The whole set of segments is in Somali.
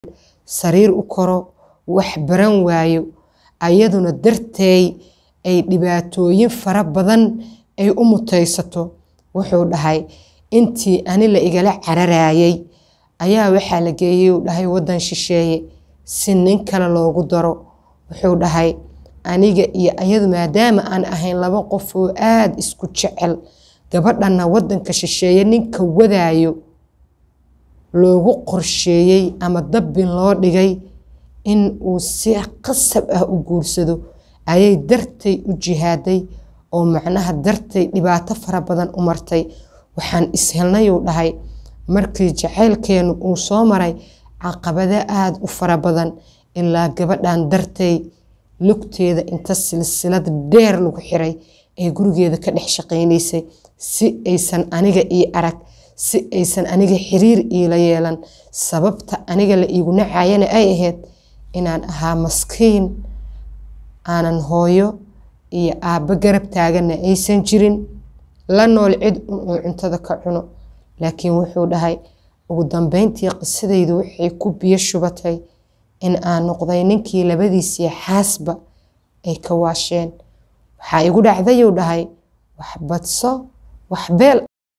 sariir u koro wax baran waayo ayaduna darteey ay dhibaatooyin fara badan ay u mutaysato wuxuu dhahay intii ani la igala cararayay ayaa waxaa la geeyey uu dhahay waddan shisheeye si nin kale loogu daro wuxuu dhahay aniga iyo ayadu maadaama aan ahayn laba qof oo aada isku jecel gabadhanna waddanka shisheeye ninka wadaayo loogu qorsheeyey ama dabbin loo dhigay in uu si qasab ah u guursado ayay dartay u jihaaday oo macnaha dartay dhibaato fara badan u martay waxaan ishelnayuu dhahay markii jacaylkeenu uu soo maray caqabado aada u fara badan ilaa gabadhan dartay lugteeda inta silsilad dheer lagu xiray ee gurigeeda ka dhex shaqaynaysay si aysan aniga ii arag si aysan aniga xiriir iila yeelan sababta aniga la iigu nacayana ay ahayd inaan ahaa maskiin aanan hooyo iyo aabbo garab taaganna aysan jirin la nool cid un uu cuntada ka cuno laakiin wuxuu dhahay ugu dambeyntii qisadaydu waxay ku biyo shubatay in aan noqday ninkii labadiisii xaasba ay ka waasheen waxaa igu dhacdayuu dhahay wax badso wax beel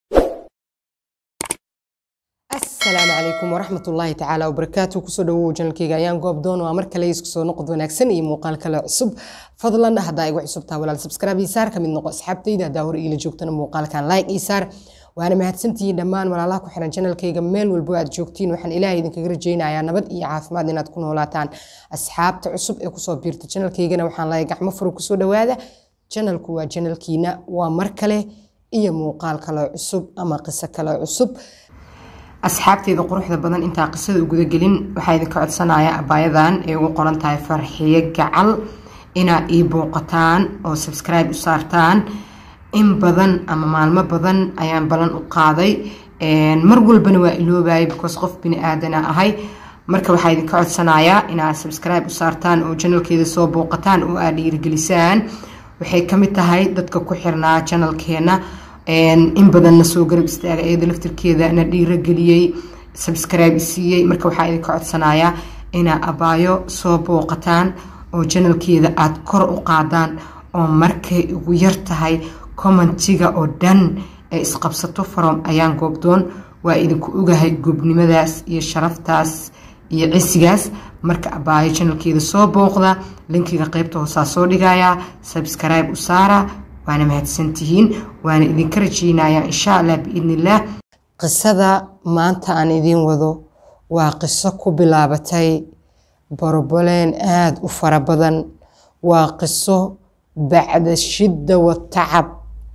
asalaamu calaykum waraxmat ullaahi tacaala wabarakaatu kusoo dhawow janalkeyga ayaan goob doon waa mar kale isku soo noqod wanaagsan iyo muuqaal kale cusub fadlan haddaa igu cusubtaa walaal subscribe ii saar ka mid noqo asxaabtayda haddaa hore iila joogtana muuqaalkan like ii saar waana mahadsantihiin dhammaan walaalaha ku xiran janalkayga meel walbo aad joogtiin waxaan ilaahay idinkaga rajaynayaa nabad iyo caafimaad inaad ku noolaataan asxaabta cusub ee kusoo biirta janalkaygana waxaan lahay gacmo furo kusoo dhawaada janalku waa janalkiina waa mar kale iyo muuqaal kale cusub ama qiso kale cusub asxaabteeda quruxda badan intaa qisada ugudagelin waxaa idinka codsanaya abaayadan ay ugu qoran tahay farxiyo gacal inaad ii booqataan oo subscribe u saartaan in badan ama maalmo badan ayaan balan u qaaday mar walbana waa iloobayay because qof bini aadana ahay marka waxaa idinka codsanayaa inaad subscribe u saartaan oo janalkeeda soo booqataan oo aad dhiirigelisaan waxay kamid tahay dadka ku xirnaa janalkeena in badanna soo garab istaaga iyada laftirkeeda na dhiirogeliyey subscribe siiyey marka waxaa idinka codsanayaa inaa abaayo soo booqataan oo janalkeeda aada kor u qaadaan oo markay ugu yar tahay commentiga oo dhan ee isqabsato from ayaan goobdoon waa idinku ogahay gobnimadaas iyo sharaftaas iyo cisigaas marka abaayo janalkeeda soo booqda linkiga qeybta hoosaa soo dhigayaa subscribe u saara waana mahadsantihiin waana idinka rajeynayaa insha allah biidnillaah qisada maanta aan idiin wado waa qiso ku bilaabatay boroboleen aada u fara badan waa qiso bacda shidda wa tacab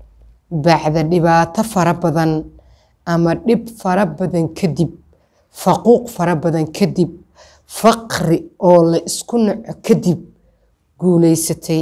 bacda dhibaato fara badan ama dhib fara badan kadib faquuq fara badan kadib faqri oo la isku naco kadib guuleysatay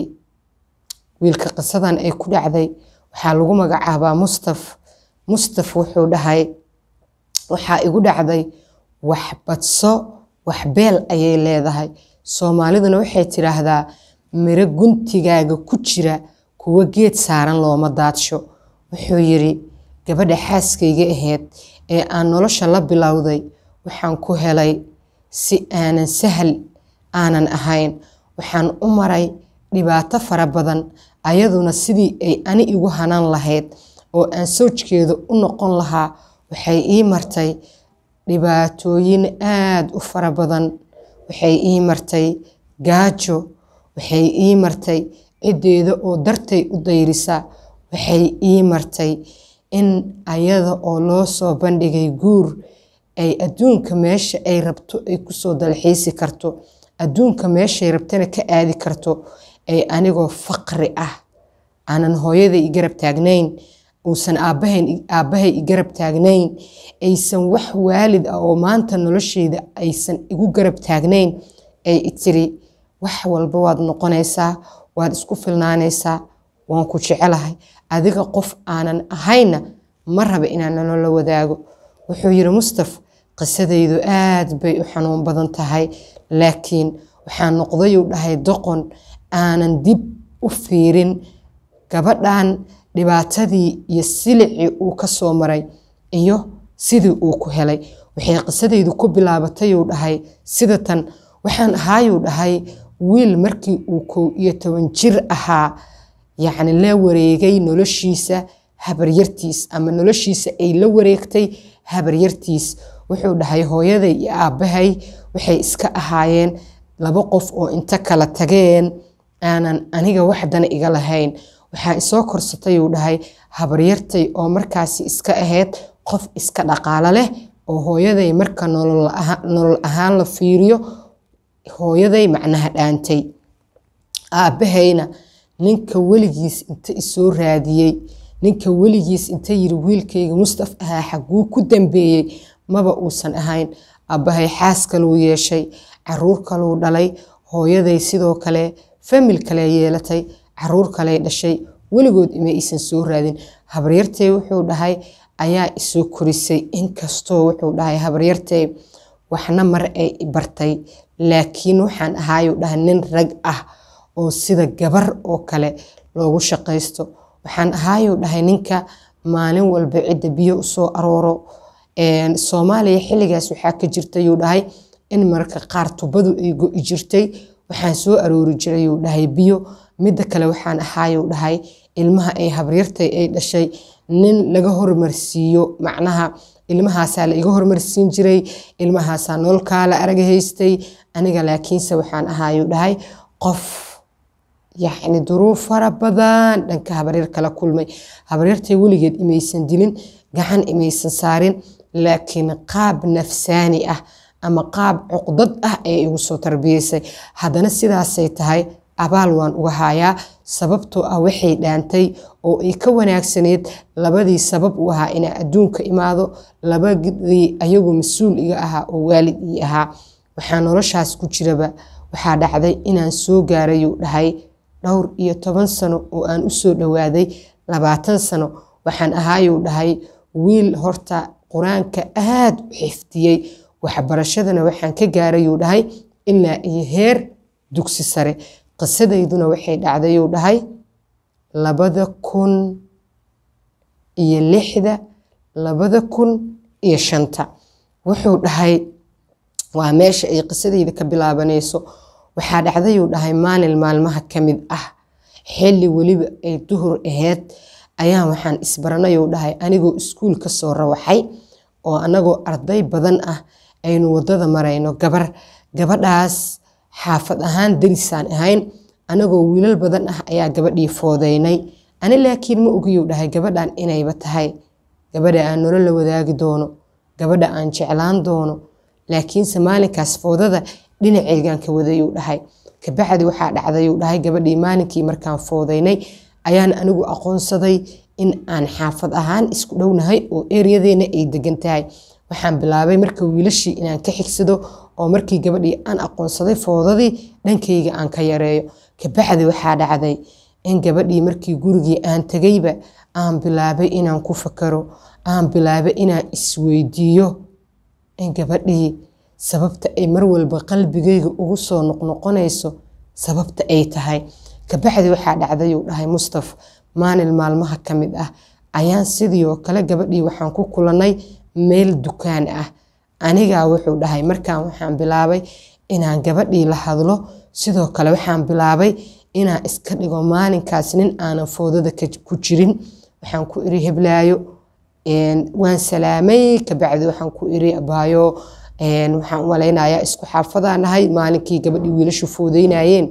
wiilka qisadan ay ku dhacday waxaa lagu magacaabaa mustaf mustaf wuxuu dhahay waxaa igu dhacday wax badso wax beel ayay leedahay soomaaliduna waxay tidhaahdaa miro guntigaaga ku jira kuwo geed saaran looma daadsho wuxuu yidhi gabadha xaaskayga ahayd ee aan nolosha la bilowday waxaan ku helay si aanan sahal aanan ahayn waxaan u maray dhibaato fara badan ayaduna sidii ay ani igu hanan lahayd oo aan sawjkeeda u noqon lahaa waxay ii martay dhibaatooyin aada u fara badan waxay ii martay gaajo waxay ii martay ciddeeda oo dartay u dayrisa waxay ii martay in ayada oo loo soo bandhigay guur ay adduunka meesha ay rabto ay kusoo dalxiisi karto adduunka meeshay rabtana ka aadi karto ay anigoo faqri ah aanan hooyaday i garab taagnayn uusan aabbahay i garab taagnayn aysan wax waalid ah oo maanta nolosheyda aysan igu garab taagnayn ay itiri wax walba waad noqonaysaa waad isku filnaanaysaa waan ku jecelahay adiga qof aanan ahayna ma raba inaan nolola wadaago wuxuu yidhi mustaf qisadaydu aad bay u xanuun badan tahay laakiin waxaa noqdayuu dhahay doqon aanan dib u fiirin gabadhan dhibaatadii iyo silicii uu ka soo maray iyo sidii uu ku helay waxay qisadaydu ku bilaabatayuu dhahay sida tan waxaan ahaayuu dhahay wiil markii uu kow iyo toban jir ahaa yacni la wareegay noloshiisa habaryartiis ama noloshiisa ay la wareegtay habaryartiis wuxuu dhahay hooyaday iyo aabbahay waxay iska ahaayeen laba qof oo inta kala tageen aanan aniga waxdana iga lahayn waxaa isoo korsatay uu dhahay habaryartay oo markaasi iska ahayd qof iska dhaqaalo leh oo hooyaday marka nolol ahaan la fiiriyo hooyaday macnaha dhaantay aabbahayna ninka weligiis inta isoo raadiyey ninka weligiis inta yiri wiilkayga mustaf ahaa xaguu ku dambeeyey maba uusan ahayn aabbahay xaas kaluu yeeshay caruur kaluu dhalay hooyaday sidoo kale famil kale yeelatay caruur kale dhashay weligood ima aysan soo raadin habaryartay wuxuu dhahay ayaa isoo korisay inkastoo wuxuu dhahay habaryartay waxna mar ay bartay laakiin waxaan ahaayuu dhahay nin rag ah oo sida gabar oo kale loogu shaqaysto waxaan ahaayuu dhahay ninka maalin walba cidda biyo usoo arooro soomaaliya xilligaas waxaa ka jirtayuu dhahay in marka qaar tubadu ay go-i jirtay waxaan soo aroori jirayuu dhahay biyo midda kale waxaan ahaayuu dhahay ilmaha ay habaryartay ay dhashay nin laga hormarsiiyo macnaha ilmahaasaa la iga hormarsiin jiray ilmahaasaa nololkaa la arag haystay aniga laakiinse waxaan ahaayuu dhahay qof yacni duruuf fara badan dhanka habaryar kala kulmay habaryartay weligeed imaysan dilin gacan imaysan saarin laakiin qaab nafsaani ah ama qaab cuqdad ah ee igu soo tarbiyeysay haddana sidaasay tahay abaal waan uga haayaa sababtoo ah waxay dhaantay oo ay ka wanaagsaneyd labadii sabab u ahaa inaa adduunka imaado labadii ayagu mas-uul iga ahaa oo waalid ii ahaa waxaa noloshaas ku jiraba waxaa dhacday inaan soo gaarayuu dhahay dhowr iyo toban sano oo aan usoo dhowaaday labaatan sano waxaan ahaayuu dhahay wiil horta qur-aanka aad u xiftiyey waxbarashadana waxaan ka gaarayuu dhahay ilaa iyo heer dugsi sare qisadayduna waxay dhacdayuu dhahay labada kun iyo lixda labada kun iyo shanta wuxuu dhahay waa meesha ay qisadayda ka bilaabanayso waxaa dhacdayuu dhahay maalin maalmaha ka mid ah xilli weliba ay duhur aheyd ayaan waxaan isbaranayuu dhahay anigoo iskuul ka soo rawaxay oo anagoo arday badan ah aynu wadada marayno gabar gabadhaas xaafad ahaan darisaan ahayn anagoo wiilal badan ah ayaa gabadhii foodeynay ani laakiin ma ogiyuu dhahay gabadhan inayba tahay gabadha aan nolol la wadaagi doono gabadha aan jeclaan doono laakiinse maalinkaas foodada dhinaceygaan ka wadayuu dhahay kabacdi waxaa dhacdayuu dhahay gabadhii maalinkii markaan foodeynay ayaan anigu aqoonsaday in aan xaafad ahaan isku dhownahay oo eryadeena ay degan tahay waxaan bilaabay marka wiilashii inaan ka xigsado oo markii gabadhii aan aqoonsaday foodadii dhankayga aan ka yareeyo kabacdi waxaa dhacday in gabadhii markii gurigii aan tegayba aan bilaabay inaan ku fakaro aan bilaabay inaan isweydiiyo in gabadhii sababta ay mar walba qalbigayga ugu soo noqnoqonayso sababta ay tahay kabacdi waxaa dhacdayuu dhahay mustaf maalin maalmaha ka mid ah ayaan sidii oo kale gabadhii waxaan ku kulannay meel dukaan ah anigaa wuxuu dhahay markaan waxaan bilaabay inaan gabadhii la hadlo sidoo kale waxaan bilaabay inaan iska dhigo maalinkaas nin aanan foodada ku jirin waxaan ku iri heblaayo waan salaamay kabacdi waxaan ku iri abaayo waxaan u malaynayaa isku xaafadaan nahay maalinkii gabadhii wiilashu foodeynayeen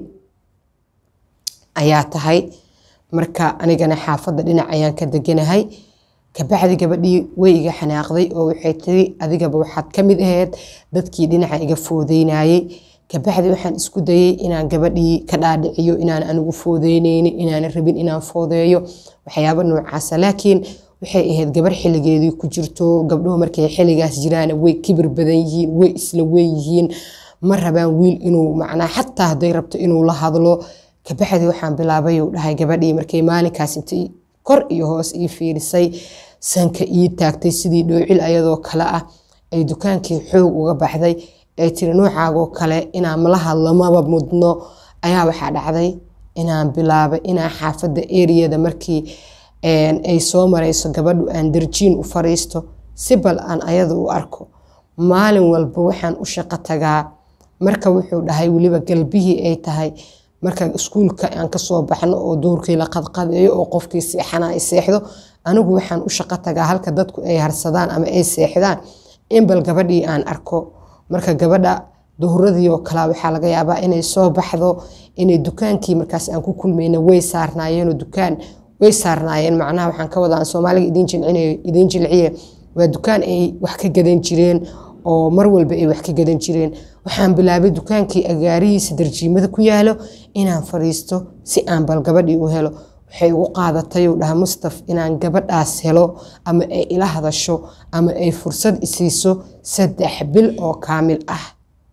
ayaa tahay marka anigana xaafadda dhinac ayaan ka deganahay kabacdi gabadhii way iga xanaaqday oo waxay tiri adigaba waxaad ka mid ahayd dadkii dhinaca iga foodeynayey kabacdi waxaan isku dayey inaan gabadhii ka dhaadhiciyo inaan anigu foodeyneynin inaan rabin inaan foodeeyo waxyaaba noocaasa laakiin waxay ahayd gabar xilligeedii ku jirto gabdhuhu markay xilligaas jiraan way kibir badan yihiin way isla weyn yihiin ma rabaan wiil inuu macnaa xataa hadday rabto inuu la hadlo kabacdi waxaan bilaabay uu dhahay gabadhii markay maalinkaas intay kor iyo hoos ii fiirisay sanka ii taagtay sidii dhoocil ayadoo kale ah ay dukaankii xoog uga baxday ay tiri noocaagoo kale inaan mala hadlo maba mudno ayaa waxaa dhacday inaan bilaabay inaan xaafadda eriyada markii ay soo marayso gabadhu aan darjiin u fariisto si bal aan ayada u arko maalin walba waxaan u shaqo tagaa marka wuxuu dhahay weliba galbihii ay tahay marka iskuulka aan kasoo baxno oo duurkii la qadqadeeyo oo qofkii seexana ay seexdo anigu waxaan u shaqo tagaa halka dadku ay harsadaan ama ay seexdaan in bal gabadhii aan arko marka gabadha duhuradii oo kale waxaa laga yaabaa inay soo baxdo inay dukaankii markaas aan ku kulmayna way saarnaayeenoo dukaan way saarnaayeen macnaha waxaan ka wadaa soomaaliga idiin jilcinayo idiin jilciye waa dukaan ay wax ka gadan jireen oo mar walba ay wax ka gadan jireen waxaan bilaabay dukaankii agaarihiisa darjiimada ku yaalo inaan fadhiisto si aan bal gabadhii u helo waxay ugu qaadatay uu dhaha mustaf inaan gabadhaas helo ama ay ila hadasho ama ay fursad isiiso saddex bil oo kaamil ah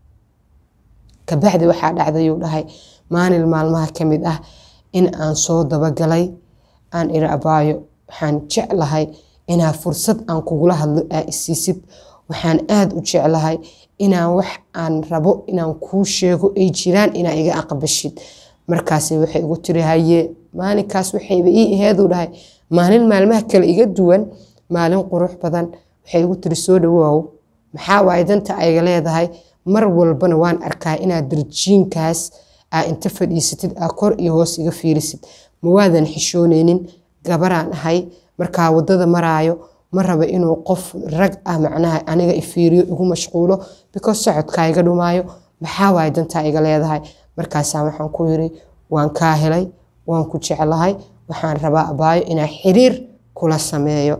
kabacdi waxaa dhacday uu dhahay maalin maalmaha ka mid ah in aan soo dabagalay aan iri abaayo waxaan jeclahay inaa fursad aan kugula hadlo aa isiisid waxaan aada u jeclahay inaan wax aan rabo inaan kuu sheego ay jiraan inaa iga aqbashid markaas waxay igu tiri haye maalinkaas waxayba ii aheeduu dhahay maalin maalmaha kale iga duwan maalin qurux badan waxay igu tiri soo dhawoow maxaa waaye danta ayga leedahay mar walbana waan arkaa inaad darjiinkaas aa inta fadhiisatid aa kor iyo hoos iga fiirisid ma waadan xishooneynin gabaraan ahay markaa wadada maraayo ma raba inuu qof rag ah macnaha aniga ifiiriyo igu mashquulo because socodkaa iga dhumaayo maxaa waaye dantaa iga leedahay markaasaa waxaan ku yiri waan kaa helay waan ku jeclahay waxaan rabaa abaayo inaa xiriir kula sameeyo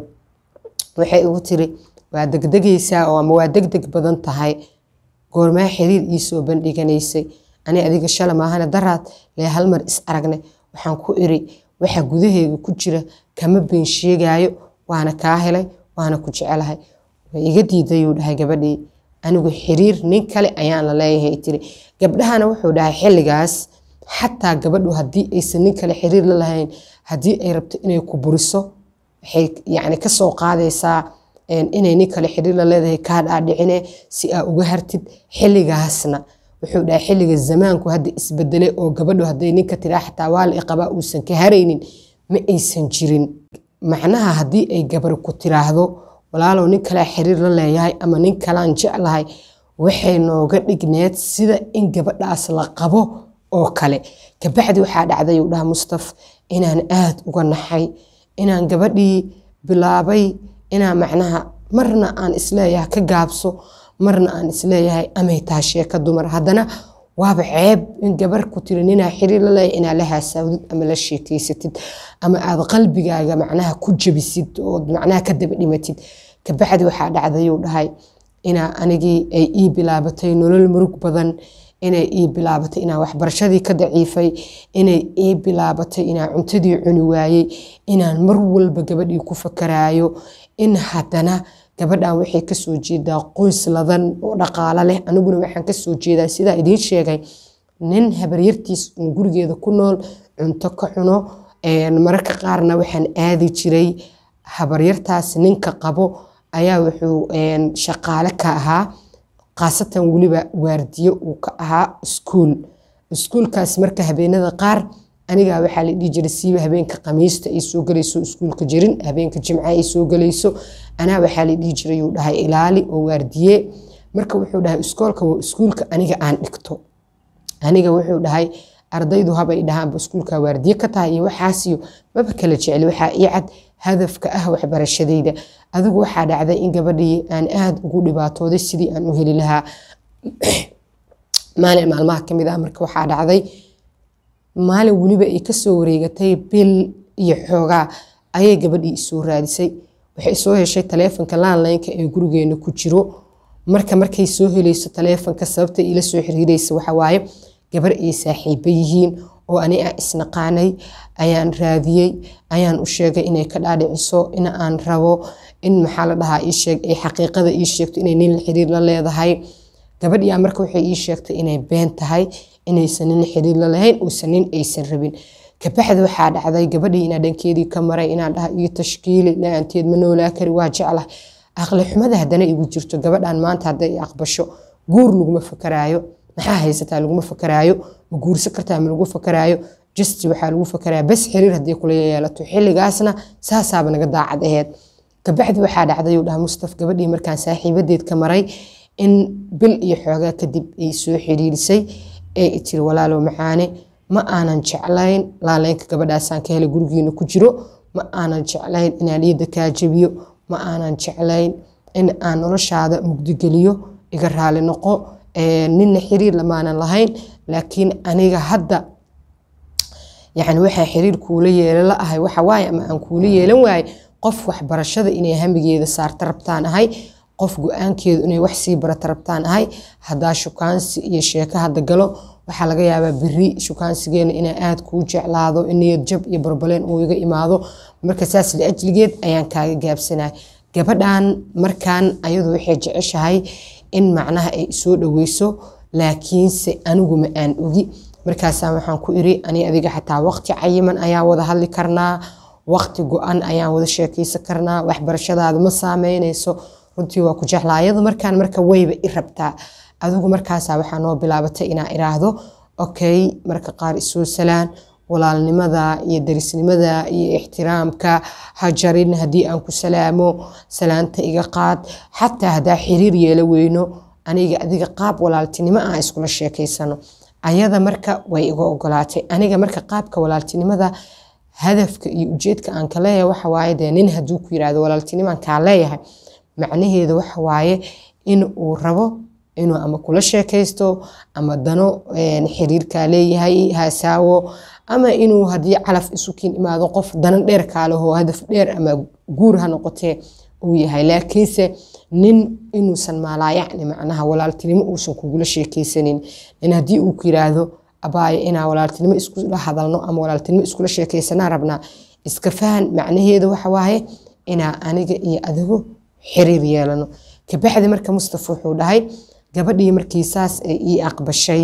waxay igu tiri waa degdegaysaa oo ama waa degdeg badan tahay goormaa xiriir iisoo bandhiganaysay ani adiga shala maahana daraad lee hal mar is aragne waxaan ku iri waxa gudaheega ku jira kama been sheegaayo waana kaa helay waana ku jecelahay way iga diidayuu dhahay gabadhii anigu xiriir nin kale ayaan la leeyahay tiri gabdhahana wuxuu dhahay xilligaas xataa gabadhu haddii aysan nin kale xiriir la lahayn haddii ay rabto inay ku buriso waxay yacni kasoo qaadaysaa inay nin kale xiriir la leedahay kaa dhaadhicine si aa uga hartid xilligaasna wuxuu dhahay xilliga zamaanku hadda isbedelay oo gabadhu hadday ninka tiraa xataa waa la iqabaa uusan ka haraynin ma aysan jirin macnaha haddii ay gabar ku tiraahdo walaalow nin kalea xiriir la leeyahay ama nin kalaan jeclahay waxay nooga dhigneed sida in gabadhaas la qabo oo kale kabacdi waxaa dhacday uu dhaha mustaf inaan aada uga naxay inaan gabadhii bilaabay inaan macnaha marna aan isleeyahay ka gaabso marna aan isleeyahay amay taha sheeka dumar haddana waaba ceeb in gabar ku tiri ninaa xiriir la leeyahay inaa la haasaawdid ama la sheekeysatid ama aad qalbigaaga macnaha ku jabisid ood macnaha ka daba dhimatid kabacdi waxaa dhacdayuu dhahay inaa anigii ay ii bilaabatay nolol murug badan inay ii bilaabatay inaa waxbarashadii ka daciifay inay ii bilaabatay inaa cuntadii cuni waayey inaan mar walba gabadhii ku fakaraayo in haddana gabadhan waxay kasoo jeedaa qoys ladan oo dhaqaalo leh aniguna waxaan kasoo jeedaa sidaa idiin sheegay nin habaryartiis uun gurigeeda ku nool cunto ka cuno mararka qaarna waxaan aadi jiray habaryartaas ninka qabo ayaa wuxuu shaqaale ka ahaa khaasatan weliba waardiyo uu ka ahaa iskuul iskuulkaas marka habeenada qaar anigaa waxaa la dhihi jiray siiba habeenka khamiista ay soo galayso iskuulka jirin habeenka jimca ay soo galayso anaa waxaa la dhihi jiray uu dhahay ilaali oo waardiye marka wuxuu dhahay iskoolka waa iskuulka aniga aan dhigto aniga wuxuu dhahay ardaydu habay dhahaanba iskuulka waardiye ka tahay iyo waxaasiyo maba kala jecli waxaa ii cad hadafka ah waxbarashadayda adigu waxaa dhacday in gabadhii aan aada ugu dhibaatooday sidii aan u heli lahaa maalin maalmaha kamid ah marka waxaa dhacday maalin weliba ay kasoo wareegatay bil iyo xoogaa ayay gabadhii isoo raadisay waxay soo heshay taleefonka laanlaynka ee gurigeena ku jiro marka markay soo helayso taleefonka sababta ila soo xiriiraysa waxawaaye gabar ay saaxiiba yihiin oo ani aan isnaqaanay ayaan raadiyey ayaan u sheegay inay ka dhaadhiciso in aan rabo in maxaa la dhahaa ii sheeg ay xaqiiqada ii sheegto inay nin xiriir la leedahay gabadhiyaa marka waxay ii sheegtay inay been tahay inaysan nin xiriir la lahayn uusan nin aysan rabin kabacdi waxaa dhacday gabadhii inaa dhankeedii ka maray inaan dhaha iyo tashkiili la-aanteed ma noolaa kari waa jeclah aqli xumada haddana igu jirto gabadhan maanta hadday aqbasho guur laguma fakaraayo maxaa haysataa laguma fakaraayo ma guursan kartaa ma lagu fakaraayo justi waxaa lagu fakaraya bas xiriir haddii kula yeelato xilligaasna saasaaba naga daacad aheed kabacdi waxaa dhacday uu dhaha mustaf gabadhii markaan saaxiibadeed ka maray in bil iyo xoogaa kadib ay soo xiriirisay ee tiri walaalow macaane ma aanan jeclayn laaleynka gabadhaasaan ka helay gurigiina ku jiro ma aanan jeclayn inaan iyada kaa jabiyo ma aanan jeclayn in aan noloshaada mugdigeliyo iga raali noqo ninna xiriir lamaanan lahayn laakiin aniga hadda yani waxaa xiriir kuula yeelan la ahay waxa waaye ama aan kuula yeelan waaye qof waxbarashada inay hamigeeda saarta rabtaan ahay qof go-aankeedu inay wax sii barata rabtaan ahay haddaa shukaansi iyo sheeko hadda galo waxaa laga yaabaa beri shukaansigeena inaa aada kuu jeclaado in niyad jab iyo barbaleen uu iga imaado marka saas liajligeed ayaan kaaga gaabsanay gabadhan markaan ayadu waxay jeceshahay in macnaha ay isoo dhaweyso laakiinse anigu ma aan ogi markaasaa waxaan ku iri ani adiga xataa waqti cayiman ayaan wada hadli karnaa waqti go-an ayaan wada sheekeysan karnaa waxbarashadaada ma saameynayso runtii waa ku jeclaa ayadu markaan marka wayba i rabtaa adigu markaasaa waxaa noo bilaabatay inaa iraahdo okay marka qaar isoo salaan walaalnimada iyo darisnimada iyo ixtiraamka hajarin haddii aan ku salaamo salaanta iga qaad xataa haddaa xiriir yeelo weyno aniga adiga qaab walaaltinimo aan iskula sheekeysano ayada marka way iga ogolaatay aniga marka qaabka walaaltinimada hadafka iyo ujeedka aan ka leeyahay waxa waaye dee nin hadduu ku yiraahdo walaaltinimaan kaa leeyahay macnaheedu waxa waaye in uu rabo inuu ama kula sheekaysto ama dano xiriirkaa leeyahay haasaawo ama inuu haddii calaf isukiin imaado qof danan dheer kaaleho hadaf dheer ama guur ha noqotee uu yahay laakiinse nin inuusan maalaayacni macnaha walaaltinimo uusan kugula sheekaysanin nin haddii uu ku yiraahdo abaayo inaa walaaltinimo iskula hadalno ama walaaltinimo iskula sheekaysanaa rabnaa iska fahan macnaheedu waxa waaye inaa aniga iyo adigu xiriir yeelano kabacdi marka mustafa wuxuu dhahay gabadhii markii saas ay ii aqbashay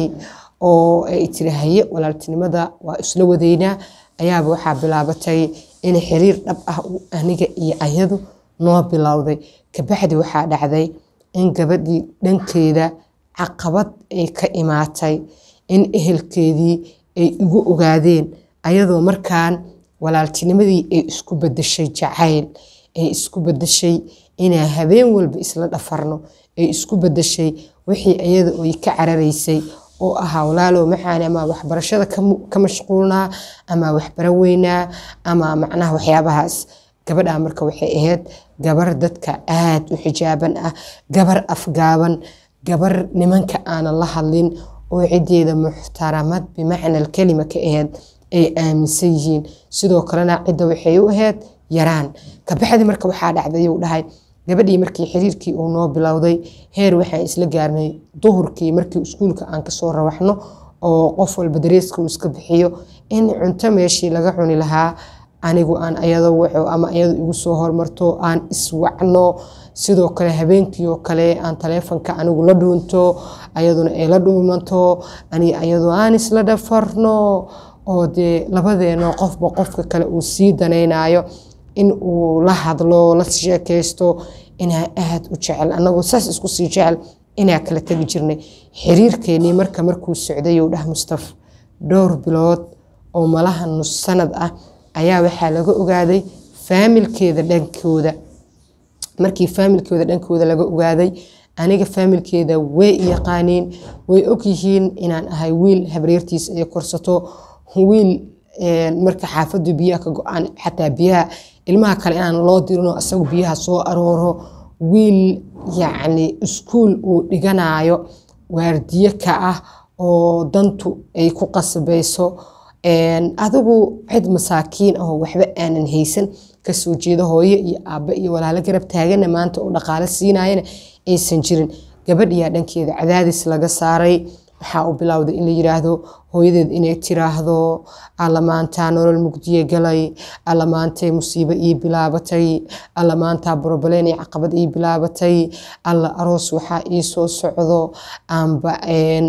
oo ay tiri haye walaaltinimada waa isla wadeynaa ayaaba waxaa bilaabatay in xiriir dhab ah uu aniga iyo ayadu noo bilowday kabacdi waxaa dhacday in gabadhii dhankeeda caqabad ay ka imaatay in ehelkeedii ay igu ogaadeen ayadoo markaan walaaltinimadii ay isku bedeshay jacayl ay isku bedeshay inaa habeen walba isla dhafarno ay isku bedeshay wixii ayada oy ka cararaysay oo ahaa walaalow maxaan ama waxbarashada ka mashquulnaa ama waxbaro weynaa ama macnaha waxyaabahaas gabadhaa marka waxay ahayd gabar dadka aad u xijaaban ah gabar afgaaban gabar nimanka aanan la hadlin oo cideeda muxtaramad bimacna alkelima ka ahayd ay aaminsan yihiin sidoo kalena cidda waxay u ahayd yaraan kabacdi marka waxaa dhacday uu dhahay gabadhii markii xiriirkii uu noo bilowday heer waxaan isla gaarnay duhurkii markii iskuulka aan kasoo rawaxno oo qof walba dareeska uu iska bixiyo in cunto meeshii laga cuni lahaa anigu aan ayado waco ama ayado igu soo hormarto aan iswacno sidoo kale habeenkii oo kale aan taleefonka anigu la dhuunto ayaduna ay la dhuumanto ani ayadoo aan isla dhafarno oo dee labadeeno qofba qofka kale uu sii danaynayo in uu la hadlo la sheekaysto inaa aad u jecel anagoo saas isku sii jecel inaa kala tegi jirnay xiriirkeenii marka markuu socday uu dhah mustaf dhowr bilood oo malaha nus sanad ah ayaa waxaa laga ogaaday faamilkeeda dhankooda markii faamilkooda dhankooda laga ogaaday aniga faamilkeeda way yaqaaniin way ogyihiin inaan ahay wiil habreertiis ay korsato wiil marka xaafadu biyaha ka go-aan xataa biyaha ilmaha kale inaan loo dirino isagu biyaha soo arooro wiil yacni iskuul uu dhiganayo waardiye ka ah oo dantu ay ku qasbayso adigu cid masaakiin ahoo waxba aanan haysan kasoo jeeda hooyo iyo aabba iyo walaalo garab taagana maanta oo dhaqaale siinayana aysan jirin gabadhiyaa dhankeeda cadaadis laga saaray waxaa u bilowday in la yiraahdo hooyadeed inay tiraahdo alla maantaa nolol mugdiye galay alla maantay musiibo ii bilaabatay alla maantaa borobaleen iyo caqabad ii bilaabatay alla aroos waxaa ii soo socdo aanba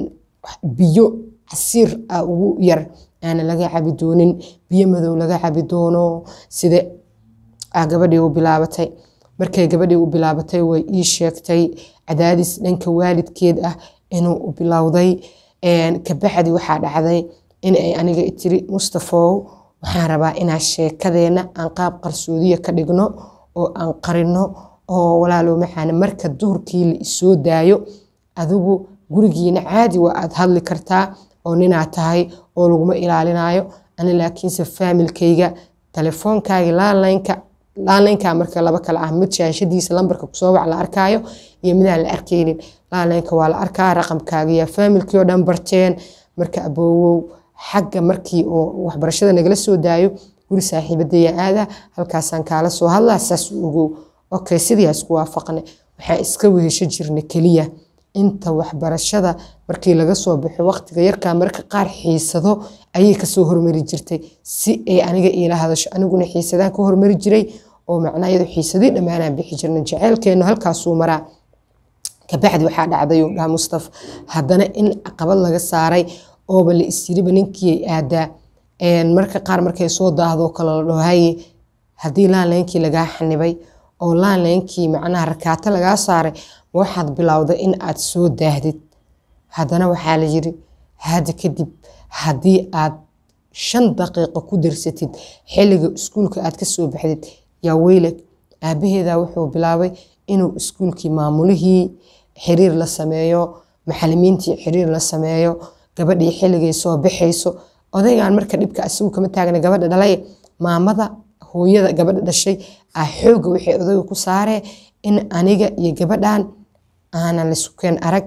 biyo casiir a ugu yar aana laga cabi doonin biyo madow laga cabi doono sida gabadhii u bilaabatay markay gabadhii u bilaabatay way ii sheegtay cadaadis dhanka waalidkeed ah inuu u bilowday kabacdi waxaa dhacday in ay aniga tiri mustafow waxaan rabaa inaa sheekadeena aan qaab qarsoodiya ka dhigno oo aan qarino oo walaalow maxaana marka duhurkii la isoo daayo adigu gurigiina caadi waa aad hadli kartaa oo ninaad tahay oo laguma ilaalinayo ani laakiinse faamilkayga telefoonkaagi laanlaynka laanlaynka marka laba kale ah mid shaashadiisa lambarka kusoo wac la arkaayo iyo midaan la arkaynin laanlaynka waa la arkaa raqamkaagiya faamilkii oo dhan barteen marka aboowow xagga markii oo waxbarashada nagala soo daayo guri saaxiibadaya aada halkaasaan kaala soo hadlaa saas ogow okay sidii isku waafaqnay waxaan iska wehesho jirnay keliya inta waxbarashada markii laga soo baxo waqtiga yarkaa marka qaar xiisado ayay kasoo hormari jirtay si ay aniga iila hadasho aniguna xiisadaan ka hormari jiray oo macnayadu xiisadii dhammaanaan bixi jirnay jaceylkeenu halkaasuu maraa kabacdi waxaa dhacday uu dhaha mustaf haddana in caqabad laga saaray ooba la isyiriba ninkii ay aadaa marka qaar markay soo daahdo kale la dhaho haye haddii laanlaynkii lagaa xanibay oo laanlaynkii macnaha rakaato lagaa saaray waxaad bilowday in aad soo daahdid haddana waxaa la yiri hadda kadib haddii aad shan daqiiqo ku darsatid xilliga iskuulka aad ka soo baxdid yaa weylag aabaheeda wuxuu bilaabay inuu iskuulkii maamulihii xiriir la sameeyo macalimiintii xiriir la sameeyo gabadhii xilligay soo baxayso odaygan marka dhibka asigu kama taagna gabadha dhalay maamada hooyada gabadha dhashay ah xooga waxay odayga ku saaree in aniga iyo gabadhan aanan lisukeen arag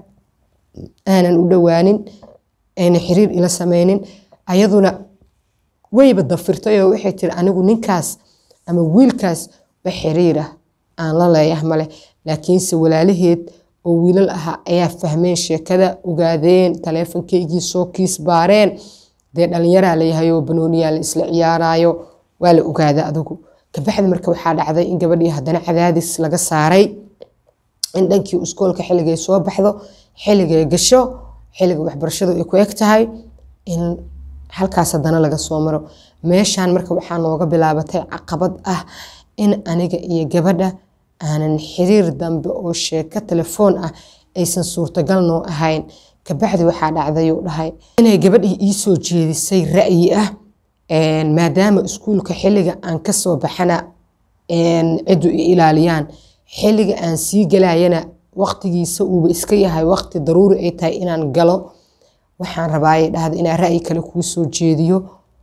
aanan u dhowaanin ayna xiriir ila sameynin ayaduna wayba dafirtay oo waxay tiri anigu ninkaas ama wiilkaas wax xiriirah aan la leeyah male laakiinse walaalaheed oo wiilal ahaa ayaa fahmeen sheekada ogaadeen taleefonkaygii soo kiis baareen dee dhalinyaraa layahay oo banooniyaa la isla ciyaarayo waa la ogaada adigu kabacdi marka waxaa dhacday in gabadhii haddana cadaadis laga saaray in dhankii iskoolka xilligay soo baxdo xilligay gasho xilliga waxbarashadu ay ku eg tahay in halkaas haddana laga soo maro meeshaan marka waxaa nooga bilaabatay caqabad ah in aniga iyo gabadha aanan xiriir dambe oo sheeko telefoon ah aysan suurtagal noo ahayn kabacdi waxaa dhacday uu dhahay inay gabadhii ii soo jeedisay ra'yi ah maadaama iskuulka xilliga aan kasoo baxana ciddu i ilaaliyaan xilliga aan sii galayana waqtigiisa uuba iska yahay waqti daruuri ay tahay inaan galo waxaan rabaayay dhahda inaan ra'yi kale kuu soo jeediyo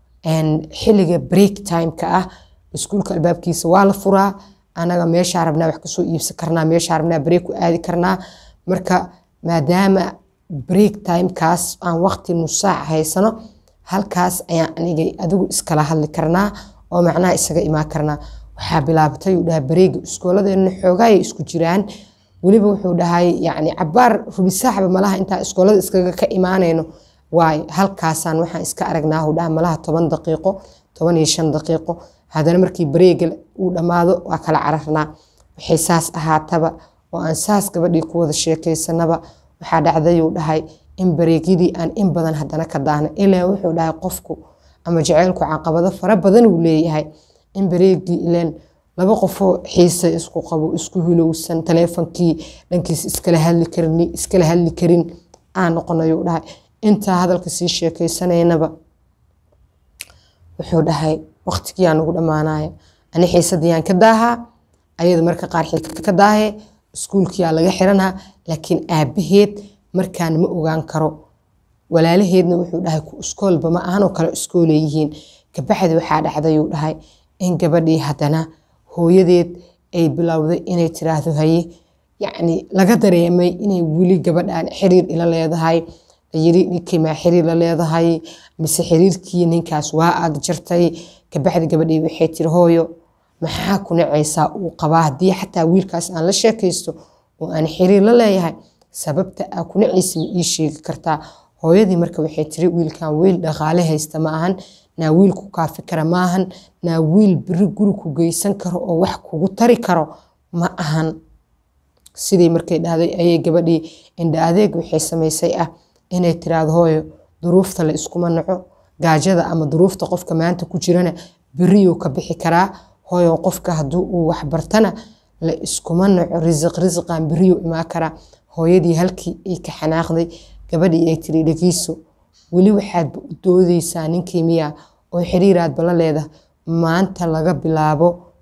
xilliga break timeka ah iskuulka albaabkiisa waa la furaa anaga meeshaa rabnaa wax kasoo iibsan karnaa meeshaa rabnaa break ku aadi karnaa marka maadaama break timekaas aan waqti nusaac haysano halkaas ayaan anigay adigu iskala hadli karnaa oo macnaha isaga imaan karnaa waxaa bilaabatay uu dhahay bareega iskooladeena xoogaayay isku jiraan weliba wuxuu dhahay yacni cabaar rubisaaxba malaha intaa iskoolada iskaga ka imaanayno waayo halkaasaan waxaan iska aragnaa uu dhaha malaha toban daqiiqo toban iyo shan daqiiqo haddana markii bareega uu dhammaado waa kala cararnaa waxay saas ahaataba oo aan saas gabadhii ku wada sheekaysanaba waxaa dhacday uu dhahay in bareegyadii aan in badan haddana ka daahna ilaa wuxuu dhahay qofku ama jaceylku caqabado fara badan uu leeyahay in bareegii ileen laba qofoo xiise isku qabo isku hilowsan taleefonkii dhankiis iskala hadli karin iskala hadli karin aan noqonayuu dhahay intaa hadalka sii sheekaysanaynaba wuxuu dhahay waqtigiyaa nagu dhammaanaya ani xiisadiyaan ka daahaa ayada marka qaar xiisa ka daahee iskuulkiyaa laga xiranaa laakiin aabaheed markaan ma ogaan karo walaalaheedna wuxuu dhahay ku iskoolba ma ahanoo kale iskooleeyihiin kabacdi waxaa dhacday uu dhahay in gabadhii haddana hooyadeed ay bilowday inay tiraahdo haye yacni laga dareemay inay weli gabadhan xiriir ila leedahay layiri ninkii maa xiriir la leedahay mise xiriirkii ninkaas waa aad jartay kabacdi gabadhii waxay tiri hooyo maxaa ku nacaysaa uu qabaa haddii xataa wiilkaas aan la sheekaysto oo aan xiriir la leeyahay sababta aa ku nacaysa ma ii sheegi kartaa hooyadii marka waxay tiri wiilkan wiil dhaqaale haysta ma ahan naa wiil ku kaafi kara ma ahan naa wiil beri guri ku geysan karo oo wax kugu tari karo ma ahan sidii markay dhahday ayay gabadhii indha adeeg waxay samaysay ah inay tiraahdo hooyo duruufta la iskuma naco gaajada ama duruufta qofka maanta ku jirana beriyuu ka bixi karaa hooyo qofka hadduu uu waxbartana la iskuma naco risiq risiqan beriyuu imaan karaa hooyadii halkii ay ka xanaaqday gabadhii ay tiri dhegeyso weli waxaadba u doodeysaa ninkii miya oo xiriiraadba la leedahay maanta laga bilaabo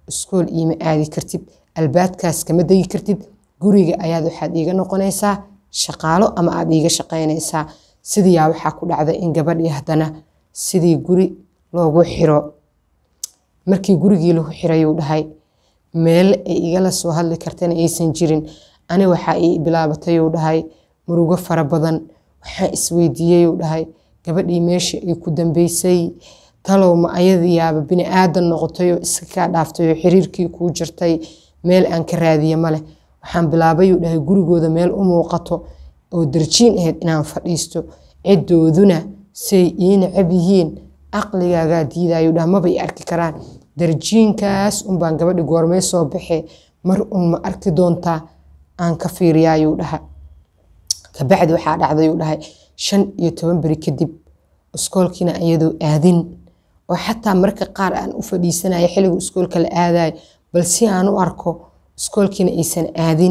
iskool iima aadi kartid albaabkaas kama degi kartid guriga ayaad waxaad iiga noqonaysaa shaqaalo ama aad iiga shaqaynaysaa sidiyaa waxaa ku dhacda in gabadhii haddana sidii guri loogu xiro markii gurigii lagu xirayuu dhahay meel ay igala soo hadli kartana aysan jirin ani waxaa ii bilaabatayuu dhahay murugo fara badan waxaan isweydiiyeyuu dhahay gabadhii meesha ay ku dambeysay talow ma ayadiyaaba bini aadan noqotayoo iska kaa dhaaftayoo xiriirkii kuu jirtay meel aan ka raadiye maleh waxaan bilaabayuu dhahay gurigooda meel u muuqato oo darjiin ahayd inaan fadhiisto ciddooduna say ii necab yihiin aqligaagaa diidayuu dhaha maba i arki karaan darjiinkaas unbaan gabadhi goormee soo baxee mar un ma arki doontaa aan ka fiiriyaayuu dhaha kabacdi waxaa dhacdayuu dhahay shan iyo toban beri kadib iskoolkiina iyadoo aadin oo xataa marka qaar aan u fadhiisanaya xilligu iskoolka la aadayo bal si aan u arko iskoolkiina aysan aadin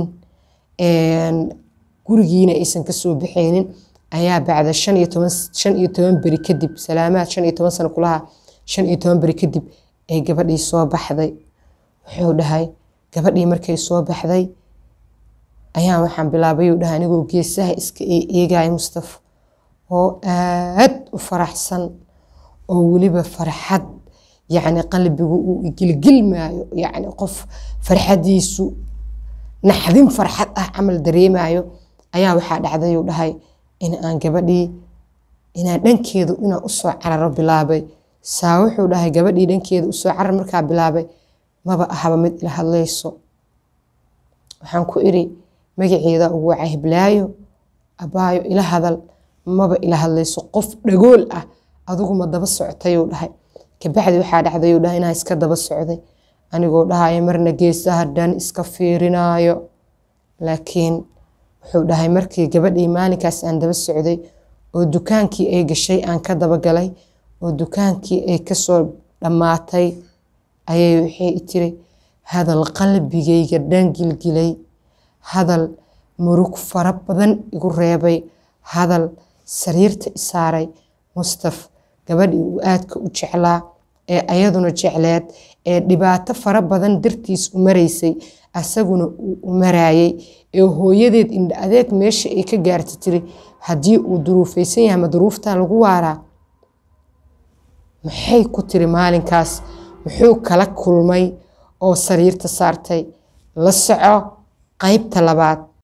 gurigiina aysan kasoo baxaynin ayaa bacda shan iyo toban shan iyo toban beri kadib salaamaad shan iyo toban sano kulaha shan iyo toban beri kadib ay gabadhii soo baxday wuxuu dhahay gabadhii markay soo baxday ayaan waxaan bilaabayuu dhahay anigoo geesaha iska eegaya mustafa oo aad u faraxsan oo weliba farxad yacni qalbigu uu igilgilmaayo yacni qof farxadiisu naxdin farxad ah camal dareemayo ayaa waxaa dhacdayuu dhahay in aan gabadhii inaan dhankeedu inaan usoo cararo bilaabay saa wuxuu dhahay gabadhii dhankeeda usoo carar markaa bilaabay maba ahaba mid ila hadlayso waxaan ku iri magaceeda ugu wacay hiblaayo abaayo ila hadal maba ila hadlayso qof dhagool ah adiguma daba socotayuu dhahay kabacdi waxaa dhacdayuu dhahay inaan iska daba socday anigoo dhahayo marna geesaha dhan iska fiirinaayo laakiin wuxuu dhahay markii gabadhii maalinkaas aan daba socday oo dukaankii ay gashay aan ka daba galay oo dukaankii ay kasoo dhammaatay ayay waxay i tiri hadal qalbigayga dhan gilgilay hadal murug fara badan igu reebay hadal sariirta isaaray mustaf gabadhii uu aadka u jeclaa ee ayaduna jecleed ee dhibaato fara badan dartiis u maraysay asaguna uu u maraayay ee hooyadeed indha adeeg meesha ay ka gaarta tiri haddii uu duruufaysan yahay ma duruuftaa lagu waaraa maxay ku tiri maalinkaas muxuu kala kulmay oo sariirta saartay la soco qaybta labaad